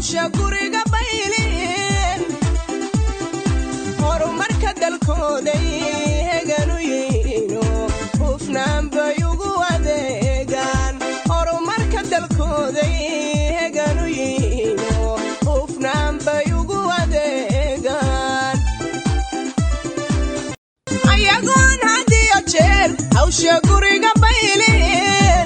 hawsha guriga bayliin horumarka dalkooday heganu yihiino hufnaan bay ugu adeegaan horumarka dalkooday heganu yihiino hufnaan bay ugu adeegaan ayagoon hadiyo jeer hawsha guriga bayliin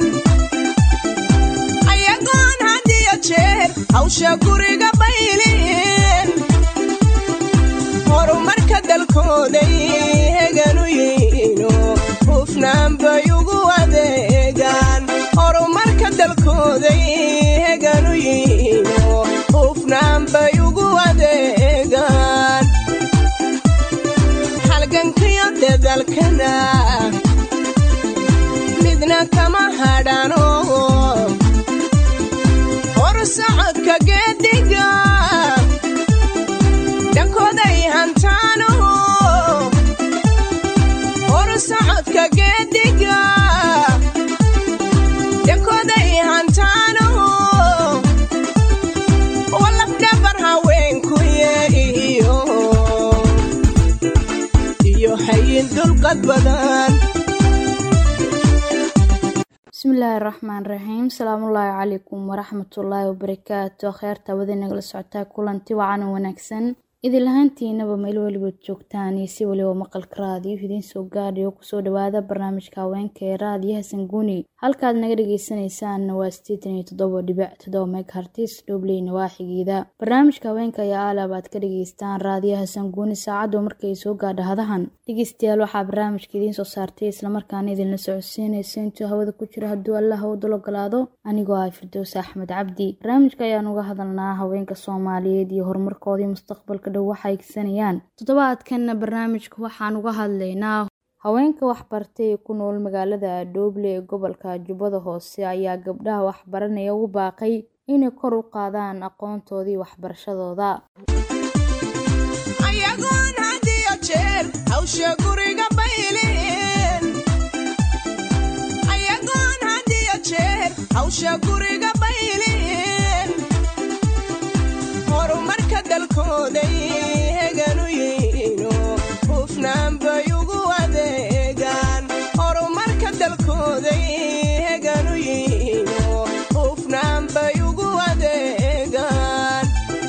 ayagoon hadiyo jeer hawsha guriga bayliin horumarka dalkooday heganu yihiino hufnaan bay ugu adeegaan horumarka dalkooday heganu yihiino hufnaan bay ugu adeegaan halgankiyo dadaalkana midna kama hadhano hor socodka geediga dhankooday hantaano hor socodka geediga dhankooday hantaano walafdhabar haweenkuye iyo iyo hayin dulqad badan bismillaahi raxmaan raxiim salaamullaahi calaykum waraxmatullaahi wabarakaatu kheerta wadi nagala socotaa kulanti wacan wanaagsan idin lahaantiinaba meel weliba joogtaan iyo si weliba maqalka raadiyo idiin soo gaadhayo kusoo dhawaada barnaamijka haweenka ee raadiyaha sanguuni halkaad naga dhageysanaysaanna waa sideetan iyo toddoba dhibic toddoba megahartis dhobley nawaaxigeeda barnaamijka haweenka ayaa aalab aad ka dhageystaan raadiyaha sanguuni saacaddu markay soo gaadha hadahan dhegeystayaal waxaa barnaamijka idiin soo saartay islamarkaana idinla socodsiinaysa intuu hawada ku jiro hadduu allah u dul ogolaado anigoo ah firdows axmed cabdi barnaamijka ayaan uga hadalnaa haweenka soomaaliyeed iyo horumarkoodii mustaqbalka dhow waxay egsanayaan toddobaadkanna barnaamijka waxaan uga hadlaynaa haweenka waxbartay ee ku nool magaalada dhooble ee gobolka jubbada hoose ayaa gabdhaha waxbaranaya ugu baaqay inay kor u qaadaan aqoontoodii waxbarashadooda ayagoon hadiyo jeer hawsha guriga bayliin ayagoon hadiyo jeer hawsha guriga bayliin horumarka dalkooday heganu yihiino hufnaan bay ugu adeegaan horumarka dalkooday heganu yihiino hufnaan bay ugu adeegaan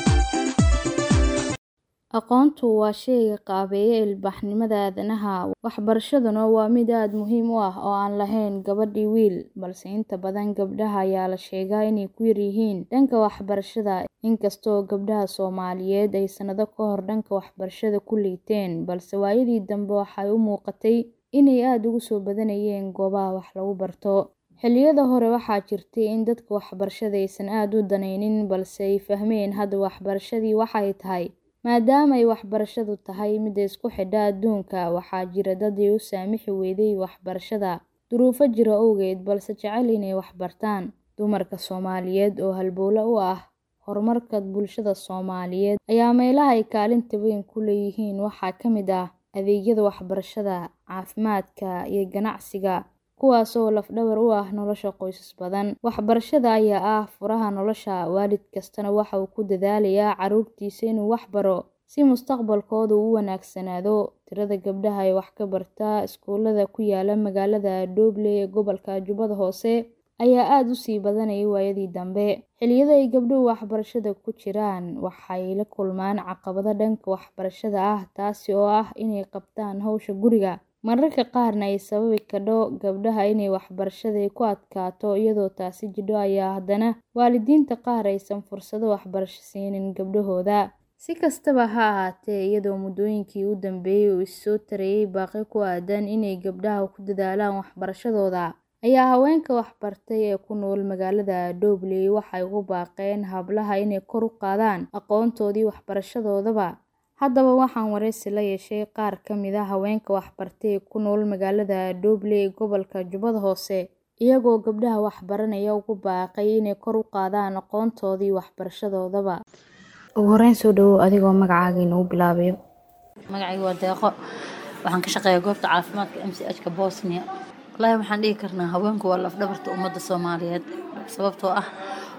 aqoontu waa sheyga qaabeeya ilbaxnimada aadanaha waxbarashaduna waa mid aada muhiim u ah oo aan lahayn gabadhii wiil balse inta badan gabdhaha ayaa la sheegaa inay ku yaryihiin dhanka waxbarashada inkastoo gabdhaha soomaaliyeed ay sannado ka hor dhanka waxbarashada ku liiteen balse waayadii dambe waxay u muuqatay inay aada ugu soo badanayeen goobaha wax lagu barto xilliyada hore waxaa jirtay in dadka waxbarashada aysan aada u danaynin balse ay fahmeen hadda waxbarashadii waxay tahay maadaama ay waxbarashadu tahay midda isku xidha adduunka waxaa jira dad ay u saamixi weyday waxbarashada duruufo jira owgeed balse jecel inay waxbartaan dumarka soomaaliyeed oo halbowle u ah horumarka bulshada soomaaliyeed ayaa meelaha ay kaalinta weyn ku leeyihiin waxaa ka mid ah adeegyada waxbarashada caafimaadka iyo ganacsiga kuwaas oo lafdhabar u ah nolosha qoysas badan waxbarashada ayaa ah furaha nolosha waalid kastana waxa uu ku dadaalayaa caruurtiisa inuu wax baro si mustaqbalkooda u wanaagsanaado tirada gabdhaha ee wax ka barta iskuulada ku yaala magaalada dhooble ee gobolka jubbada hoose ayaa aada u sii badanayay waayadii dambe xilliyada ay gabdhuhu waxbarashada ku jiraan waxay la kulmaan caqabado dhanka waxbarashada ah taasi oo ah inay qabtaan howsha guriga mararka qaarna ay sababi kadho gabdhaha inay waxbarashada ku adkaato iyadoo taasi jidho ayaa haddana waalidiinta qaar aysan fursado waxbarasho siinin gabdhahooda si kastaba ha ahaatee iyadoo muddooyinkii u dambeeyey uu issoo tarayay baaqi ku aadan inay gabdhaha ku dadaalaan waxbarashadooda ayaa haweenka waxbartay ee ku nool magaalada dhoobley waxay ugu baaqeen hablaha inay kor u qaadaan aqoontoodii waxbarashadoodaba haddaba waxaan wareysi la yeeshay qaar ka mid a haweenka waxbartay ee ku nool magaalada dhoobley ee gobolka jubbada hoose iyagoo gabdhaha waxbaranaya ugu baaqay inay kor u qaadaan aqoontoodii waxbarashadoodaba ugu horeyn soo dhawow adigoo magacaaga inuu bilaabayo magacayga waa deeqo waxaan ka shaqeeyaa goobta caafimaadka m c h ka bosnia wallaahi waxaan dhihi karnaa haweenku waa lafdhabarta ummadda soomaaliyeed sababtoo ah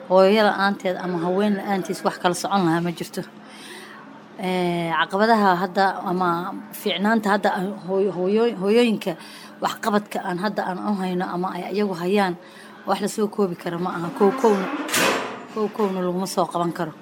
hooyo la-aanteed ama haween la-aantiis wax kala socon lahaa ma jirto caqabadaha hadda ama fiicnaanta hadda hooyooyinka waxqabadka aan hadda aan u hayno ama ay iyagu hayaan wax lasoo koobi kara ma aha kow kowna kow kowna laguma soo qaban karo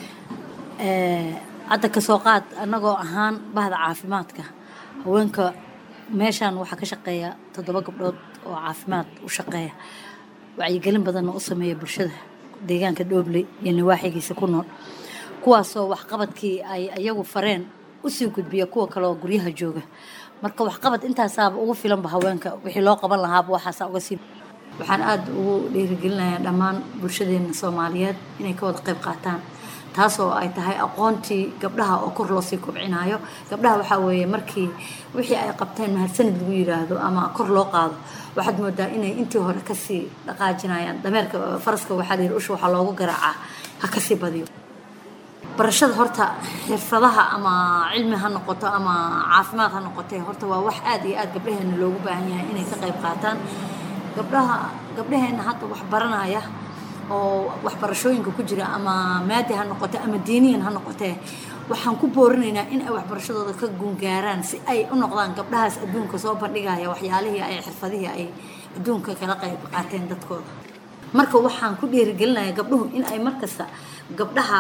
hadda kasoo qaad annagoo ahaan bahda caafimaadka haweenka meeshaan waxaa ka shaqeeya toddoba gabdhood oo caafimaad u shaqeeya wacyigelin badanna u sameeya bulshada deegaanka dhoobley iyo nawaaxigiisa ku nool kuwaasoo waxqabadkii ay iyagu fareen usii gudbiya kuwa kale oo guryaha jooga marka waxqabad intaasaaba ugu filanba haweenka wixii loo qaban lahaaba waxaasa uga sii waxaan aada ugu dhiirigelinayaa dhammaan bulshadeena soomaaliyeed inay ka wada qayb qaataan taasoo ay tahay aqoontii gabdhaha oo kor loosii kobcinayo gabdhaha waxaa weeye markii wixii ay qabteen mahadsanid lagu yiraahdo ama kor loo qaado waxaad moodaa inay intii hore kasii dhaqaajinayaan dameerka faraska waxaa layidhi usha waxaa loogu garaacaa ha kasii badiyo barashada horta xirfadaha ama cilmi ha noqoto ama caafimaad ha noqotee horta waa wax aada iyo aada gabdhaheena loogu baahan yahay inay ka qayb qaataan gabdhaha gabdhaheena hadda wax baranaya oo waxbarashooyinka ku jira ama maadi ha noqote ama diiniyan ha noqotee waxaan ku boorinaynaa in ay waxbarashadooda ka guungaaraan si ay u noqdaan gabdhahaas adduunka soo bandhigaya waxyaalihii ay xirfadihii ay adduunka kala qayb qaateen dadkooda marka waxaan ku dhiirigelinaya gabdhuhu in ay markasta gabdhaha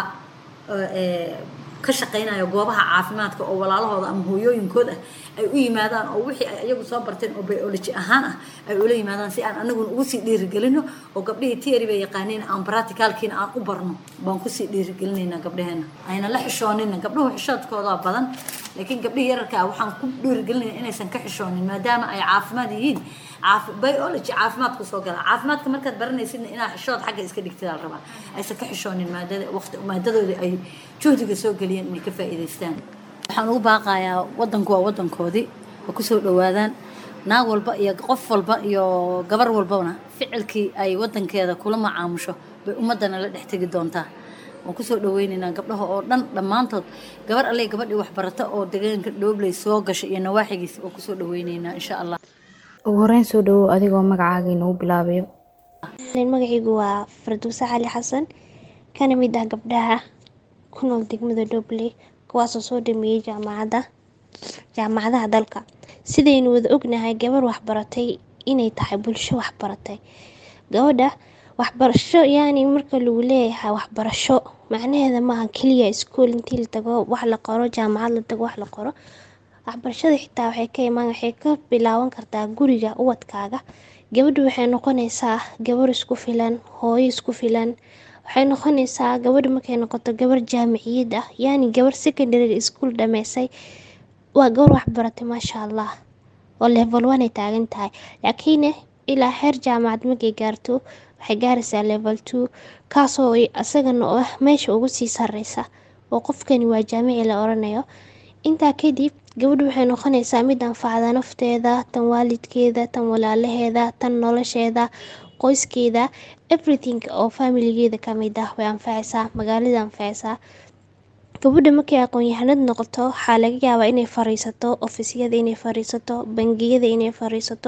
ka shaqaynaya goobaha caafimaadka oo walaalahooda ama hooyooyinkood ah ay u yimaadaan oo wixii ay iyagu soo barteen oo biology ahaan ah ay ula yimaadaan si aan anaguna ugu sii dhiirigelino oo gabdhihii tiary bay yaqaaniin aan practicalkiina aan u barno baan kusii dhiirigelinaynaa gabdhaheena ayna la xishoonina gabdhuhu xishoodkooda badan laakiin gabdhihii yararka ah waxaan ku dhiirigelinaya inaysan ka xishoonin maadaama ay caafimaad yihiin biology caafimaad kusoo gala caafimaadka markaad baranaysidna inaa xishood xagga iska dhigtidaa rabaa aysan ka xishoonin maadada waqti maadadooda ay juhdiga soo geliyeen inay ka faa'iidaystaan waxaan ugu baaqayaa wadanku waa wadankoodii oo kusoo dhawaadaan naag walba iyo qof walba iyo gabar walbana ficilkii ay wadankeeda kula macaamusho bay ummadana la dhex tegi doontaa waan kusoo dhaweynaynaa gabdhaha oo dhan dhammaantood gabar alley gabadhii waxbarata oo deegaanka dhoobley soo gashay iyo nawaaxigiisa waan kusoo dhaweynaynaa insha allah ugu horeyn soo dhawow adigoo magacaaga inuu bilaabayo magacaygu waa farduuse cali xasan kana mid ah gabdhaha ku nool degmada dhobley kuwaasoo soo dhameeyey jaamacadda jaamacadaha dalka sidaynu wada ognahay gabar waxbaratay inay tahay bulsho waxbaratay gabadha waxbarasho yani marka lagu leeyahay waxbarasho macnaheeda maaha keliya iskuol intii la tago wax la qoro jaamacad la tago wax la qoro waxbarashada xitaa waxay ka imaan waxay ka bilaaban kartaa guriga ubadkaaga gabadhu waxay noqonaysaa gabar isku filan hooyo isku filan waxay noqonaysaa gabadha markay noqoto gabar jaamiciyad ah yani gabar secondary school dhameysay waa gabar waxbaratay maasha allah oo level one ay taagan tahay laakiin ilaa heer jaamacad markay gaarto waxay gaaraysaa level two kaasoo isagana ah meesha ugu sii sareysa oo qofkani waa jaamici la oranayo intaa kadib gabadhu waxay noqonaysaa mid anfacda nafteeda tan waalidkeeda tan walaalaheeda tan nolosheeda qoyskeeda everything oo familigeeda kamid ah way anfacaysaa magaalada anfacaysaa gabadha markay aqoon-yahanad noqoto waxaa laga yaabaa inay fariisato ofisyada inay fariisato bangiyada inay fariisato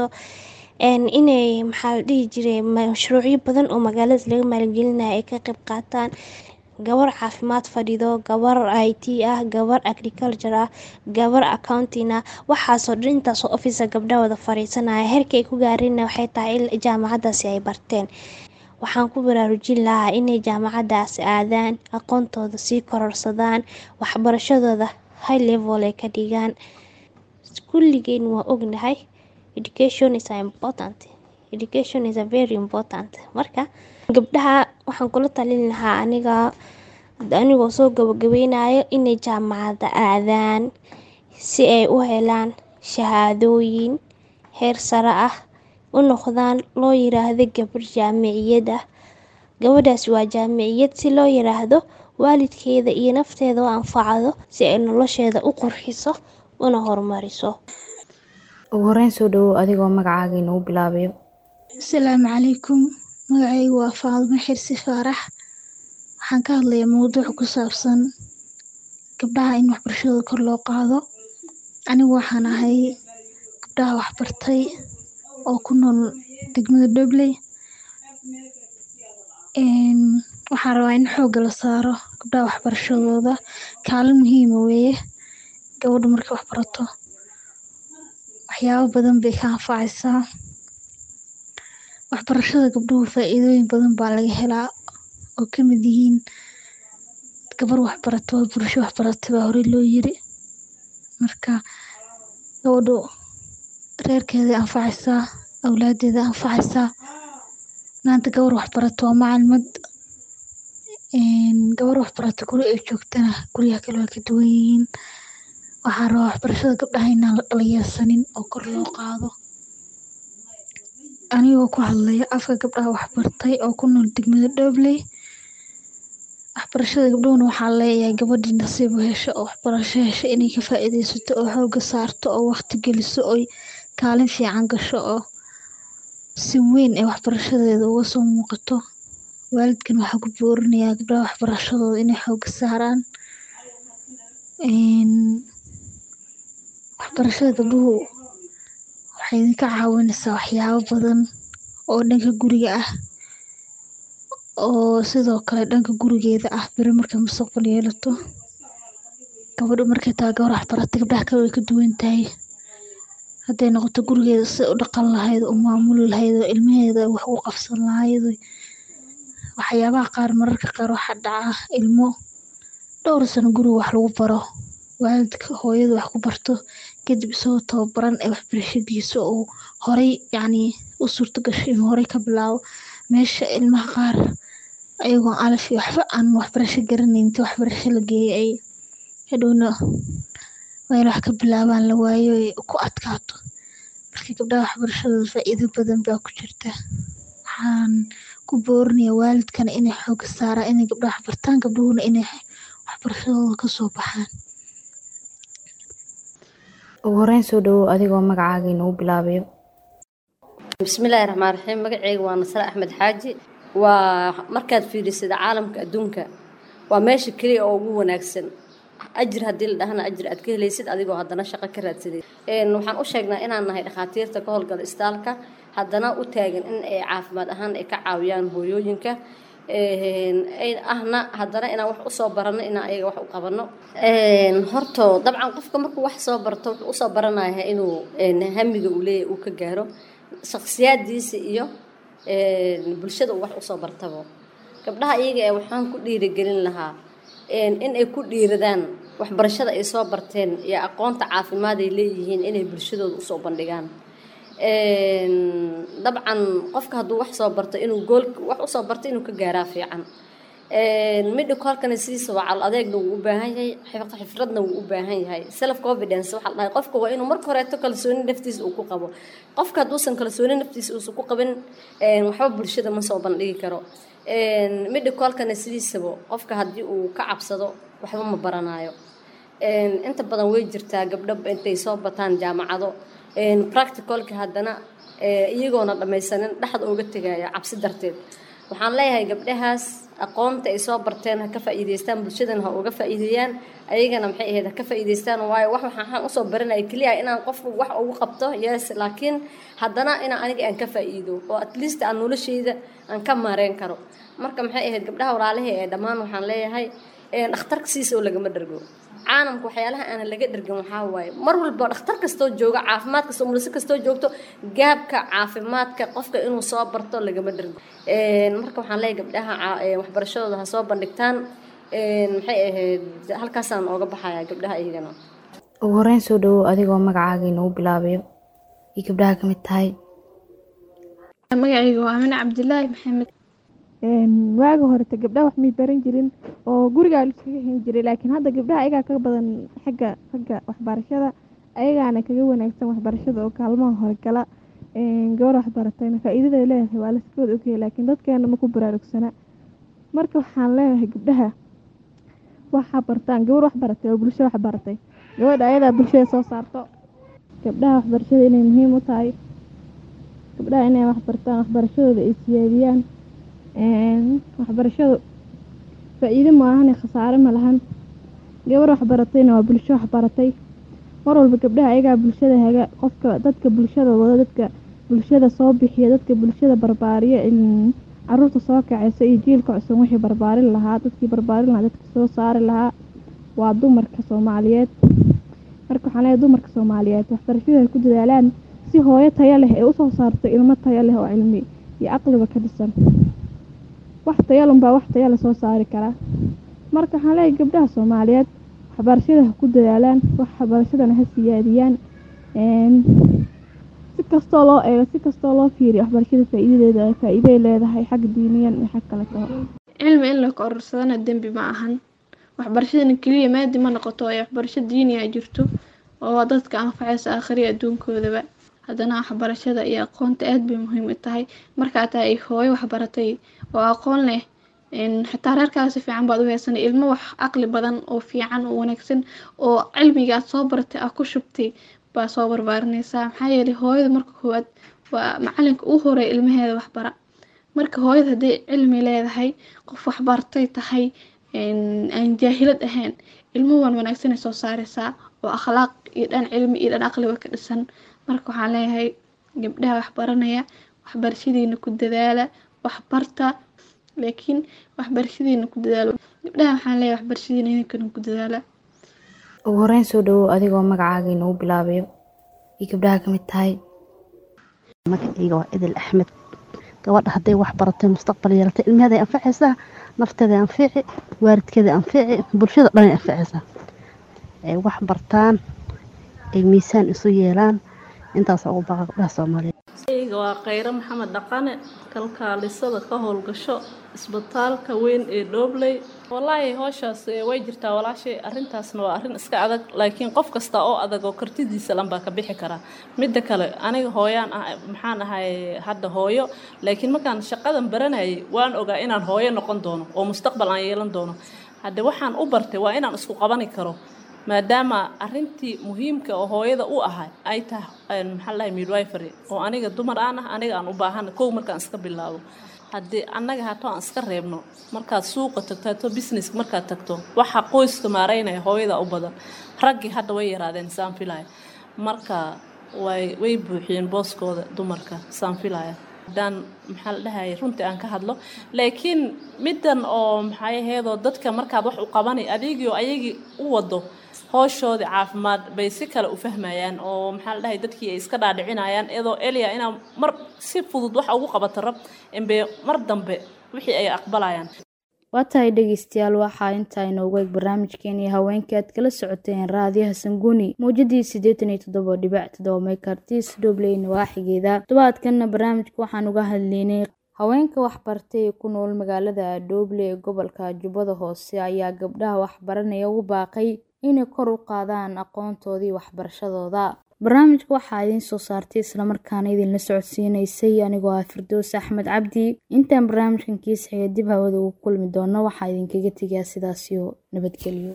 inay maxaa la dhihi jiray mashruucyo badan oo magaalada laga maalgelinaya ay ka qayb qaataan gabar caafimaad fadhido gabar i t ah gabar agriculture ah gabar accounting ah waxaasoo dhan intaasoo officer gabdhaha wada fariisanaya heerka ay ku gaarina waxay tahay in jaamacadaasi ay barteen waxaan ku baraarujin lahaa inay jaamacadaasi aadaan aqoontooda sii kororsadaan waxbarashadooda high level ay ka dhigaan kulligeen waa ognahay education is important education is a very important marka gabdhaha waxaan kula talin lahaa aniga anigoo soo gabagabeynayo inay jaamacada aadaan si ay u helaan shahaadooyin heer sare ah u noqdaan loo yiraahdo gabar jaamiciyad ah gabadhaas waa jaamiciyad si loo yiraahdo waalidkeeda iyo nafteeda u anfacdo si ay nolosheeda u qurxiso una horumariso ugu horeyn soo dhawow adigoo magacaaga inuu bilaabayo asalaamu calaykum magacaygu waa faadimo xirsi faarax waxaan ka hadlayaa mowduuc ku saabsan gabdhaha in waxbarashadooda kor loo qaado anigu waxaan ahay gabdhaha waxbartay oo ku nool degmada dhobley waxaan rabaa in xoogga la saaro gabdhaha waxbarashadooda kaalin muhiima weeye gabadhu markay wax barato waxyaabo badan bay ka anfacaysaa waxbarashada gabdhuhu faa'iidooyin badan baa laga helaa oo ka mid yihiin gabar waxbarato waa bulsho waxbaratay baa horey loo yiri marka gabadhu reerkeeday anfacaysaa awlaadeeda anfacaysaa maanta gabar waxbarato waa macalimad gabar waxbarato guri ay joogtana guryaha kale waa ka duwan yihiin waxaa rabaa waxbarashada gabdhaha inaan la dhalinyarsanin oo kor loo qaado anigoo ku hadlaya afka gabdhaha waxbartay oo ku nool degmada dhobley waxbarashada gabdhuhuna waxaa leeyahay gabadhii nasiib u hesho oo waxbarasho hesho inay ka faa'iidaysato oo xoogga saarto oo waqti geliso oy kaalin fiican gasho oo si weyn ay waxbarashadeeda uga soo muuqato waalidkan waxaa ku boorinayaa gabdhaha waxbarashadooda inay xoogga saaraan waxbarashada gabdhuhu waxay idinka caawinaysaa waxyaabo badan oo dhanka guriga ah oo sidoo kale dhanka gurigeeda ah beri markay mustaqbal yeelato gabadhu markay tahay gabar waxbaratay gabdhaha kale way ka duwan tahay hadday noqoto gurigeeda siday u dhaqan lahayd u maamuli lahayd oo ilmaheeda wax u qabsan lahayd waxyaabaha qaar mararka qaar waxaa dhaca ilmo dhowr sano guriga wax lagu baro waalidka hooyada wax ku barto kadib isagoo tababaran ee waxbarashadiisa uu horay yacni u suurto gashay inuu horay ka bilaabo meesha ilmaha qaar ayagoon alaf iyo waxba aan waxbarasho garanayn inta waxbarasho la geeyay ay hadhowna waa in wax ka bilaabaan la waayo ay ku adkaato marka gabdhaha waxbarashadooda faa'iido badan baa ku jirta waxaan ku boorinayaa waalidkana inay xoogga saaraan inay gabdhaha waxbartaan gabdhuhuna inay waxbarashadooda ka soo baxaan ugu horeyn soo dhawow adigoo magacaaga inoo bilaabayo bismillaahi raxmaan raxiim magaceyga waa nasre axmed xaaji waa markaad fiidhisada caalamka adduunka waa meesha keliya oo ugu wanaagsan ajir haddii la dhahana ajir aad ka helaysid adigoo haddana shaqo ka raadsaday waxaan u sheegnaa inaan nahay dhakhaatiirta ka howlgala istaalka haddana u taagan in ay caafimaad ahaan ay ka caawiyaan hooyooyinka ahna haddana inaan wax usoo barano inaan ayaga wax u qabano horto dabcan qofka markuu wax soo barto wuxuu usoo baranaya inuu hamiga uu leeyahy uu ka gaaro shaksiyaadiisa iyo bulshada uu wax usoo bartabo gabdhaha iyaga ee waxaan ku dhiirigelin lahaa in ay ku dhiiradaan waxbarashada ay soo barteen iyo aqoonta caafimaad ay leeyihiin inay bulshadooda usoo bandhigaan dabcan qofka hadduu wax soo barto inuu gool wax usoo barto inuu ka gaaraa fiican midhikolkana sidiisa waa cal adeegna wuu u baahan yahay xifradna wuu u baahan yahay self confidence waxaa la dhahay qofka waa inuu marka horeeto kalsooni naftiisa uu ku qabo qofka hadduusan kalsooni naftiisa uusan ku qabin waxba bulshada ma soo bandhigi karo midhikolkana sidiisaba qofka haddii uu ka cabsado waxba ma baranayo inta badan way jirtaa gabdho intay soo bataan jaamacado practicalka haddana iyagoona dhammaysanin dhexda uga tegaya cabsi darteed waxaan leeyahay gabdhahaas aqoonta ay soo barteen ha ka faa'iidaystaan bulshadana ha uga faa'iideeyaan ayagana maxay ahayd ha ka faa'iidaystaan waayo wax waxaan usoo baranaya keliya inaan qofku wax ugu qabto yes laakiin haddana inaan aniga aan ka faa'iido oo at least aan noloshayda aan ka maareen karo marka maxay ahayd gabdhaha walaalaha ee dhammaan waxaan leeyahay dhakhtarka siisa oo lagama dhargo caalamka waxyaalaha aan laga dhargan waxaa waaye mar walba dhakhtar kastoo jooga caafimaad kastoo mulise kastoo joogto gaabka caafimaadka qofka inuu soo barto lagama dhargo marka waxaan leeyahay gabdhaha waxbarashadooda ha soo bandhigtaan maxay ahayd halkaasaan ooga baxaya gabdhaha iyagana ugu horeyn soo dhawow adigoo magacaaga inoo bilaabayo iyo gabdhaha ka mid tahay magacayga waa amine cabdilaahi maxamed waaga horeta gabdhaha wax may baran jirin oo gurigaa liskaga hen jiray laakiin hadda gabdhaha ayagaa ka badan xagga ragga waxbarashada ayagaana kaga wanaagsan waxbarashada oo kaalmaha hore gala gabar waxbaratayna faa-iidada ay leedahay waa laskooda ogaya laakiin dadkeena ma ku baraarugsana marka waxaan leeyahay gabdhaha waxaa bartaan gabar waxbaratay oo bulsho waxbaratay gabadha ayadaa bulshada soo saarto gabdhaha waxbarashada inay muhiim u tahay gabdhaha inay waxbartaan waxbarashadooda ay siyaadiyaan waxbarashadu faa-iido maahane khasaare ma lahan gabar waxbaratayna waa bulsho waxbaratay mar walba gabdhaha ayagaa bulshada haga qofka dadka bulshada wada dadka bulshada soo bixiya dadka bulshada barbaariya caruurta soo kacaysa iyo jiilka cusub wixii barbaarin lahaa dadkii barbaarin lahaa dadkii soo saari lahaa waa dumarka soomaaliyeed marka waxaan leeyahay dumarka soomaaliyeed waxbarashada ay ku dadaalaan si hooyo tayo leh ay usoo saarto ilmo tayo leh oo cilmi iyo caqliba ka dhisan wax tayalunbaa wax taya la soo saari karaa marka waxaan leeyahay gabdhaha soomaaliyeed waxbarashada ha ku dadaalaan waxbarashadana ha siyaadiyaan si kastoo loo eego si kastoo loo fiiriyo waxbarashada faa-iidadeeda faa-iiday leedahay xag diiniyan iyo xag kale taho cilmi in la kororsadana dembi ma ahan waxbarashadana keliya maadi ma noqoto ee waxbarasho diiniya jirto oo dadka anfacaysa aakhriya adduunkoodaba haddana waxbarashada iyo aqoonta aad bay muhiim u tahay markaa tahay ay hooyo waxbaratay oo aqoon leh xitaa reerkaaga si fiican baad u heysanay ilmo wax caqli badan oo fiican oo wanaagsan oo cilmiga aad soo baratay aad ku shubtay baa soo barbaarinaysaa maxaa yeelay hooyada marka koowaad waa macalinka u horeeya ilmaheeda waxbara marka hooyada hadday cilmi leedahay qof waxbartay tahay aan jaahilad ahayn ilmo wan wanaagsanay soo saaraysaa oo akhlaaq iyo dhan cilmi iyo dhan aqliba ka dhisan marka waxaan leeyahay gabdhaha waxbaranaya waxbarashadiina ku dadaala waxbarta laakiin waxbarashadiina ku dadaalo gabdhaha waxaan leeyahay waxbarashadiina idinkana ku dadaala ugu horeyn soo dhawow adigoo magacaaga inoogu bilaabayo iyo gabdhaha ka mid tahay magacayga waa idil axmed gabadha hadday wax baratay mustaqbal yeelatay ilmaheeday anfacaysaa nafteeday anfici waalidkeeday anfici bulshada dhanay anfacaysaa ay wax bartaan ay miisaan isu yeelaan intaas ugu baqa gabdhaha soomaaliyeed waa khayre maxamed dhaqane kalkaalisada ka howlgasho isbitaalka weyn ee dhoobley wallaahi howshaas way jirtaa walaashay arrintaasna waa arrin iska adag laakiin qof kasta oo adag oo kartidiisa lan baa ka bixi karaa midda kale aniga hooyaan ah maxaan ahay hadda hooyo laakiin markaan shaqadan baranayay waan ogaa inaan hooyo noqon doono oo mustaqbal aan yeelan doono hadde waxaan u bartay waa inaan isku qabani karo maadaama arintii muhiimka oo hooyada u ahay ay tahay maxaa lahay midwifery oo aniga dumar aan ah aniga aan u baahana kow markaan iska bilaabo haddii annaga hato aan iska reebno markaad suuqa tagto hato businesska markaad tagto waxa qoyska maareynaya hooyada u badan raggii hadda way yaraadeen saan filaya marka way way buuxiyeen booskooda dumarka saan filaya haddaan maxaa la dhahayay runtii aan ka hadlo laakiin middan oo maxay ahaydoo dadka markaad wax u qabanay adigii oo ayagii u wado hooshoodii caafimaad bay si kale u fahmayaan oo maxaa la dhahay dadkii ay iska dhaadhicinayaan iyadoo eliya inaa mar si fudud wax ugu qabato rab embe mar dambe wixii ay aqbalayaan waa tahay dhegeystayaal waxaa intaa inoogu eeg barnaamijkeeni haweenka aad kala socoteen raadiyaha sanguuni mawjadii siddeetan iyo toddoba dhibac toddoba meekartis dhobleyna waaxigeeda todobaadkanna barnaamijka waxaan uga hadleynay haweenka waxbartay ee ku nool magaalada dhooble ee gobolka jubbada hoose ayaa gabdhaha waxbaranaya ugu baaqay inay kor u qaadaan aqoontoodii waxbarashadooda barnaamijka waxaa idiin soo saartay islamarkaana idinla socodsiinaysay anigoo ah firdoos axmed cabdi intaan barnaamijkan kiisxiga dib hawada ugu kulmi doono waxaa idinkaga tegaa sidaasiyo nabadgelyo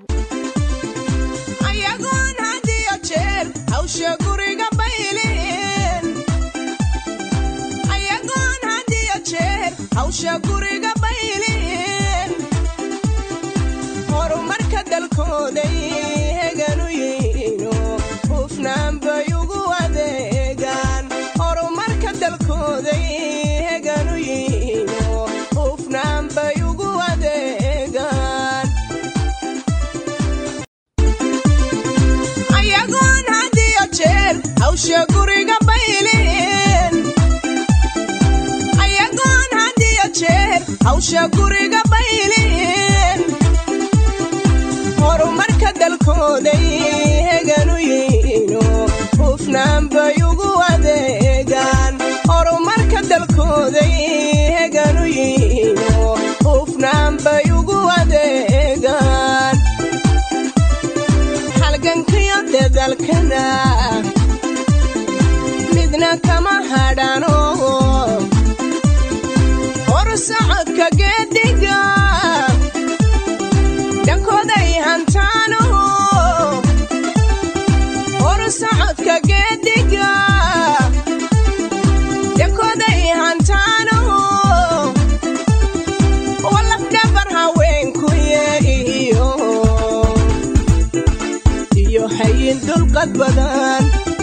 ayagoon had iyo jeer hawsha guriga bayleen ayagoon had iyo jeer hawsha guriga bayleen horumarka dalkooday heganu yiino hufnaan bay ugu adeegaan horumarka dalkooday heganu yiino hufnaan bay ugu adeegaan ayagoon had iyo jeer hawsha guriga bayleen ayagoon had iyo jeer hawsha guriga bayleen horumarka dalkooday heganu yiino hufnaan bay ugu adeegaan horumarka dalkooday heganu yiino hufnaan bay ugu adeegaan halgankiyo dadalkana midna kama hadhano hor socodka geediga dhankooday hantaano hor socodka geediga dhankooday hantaano walafdhabar haweenkuye iyo iyo hayin dulqad badan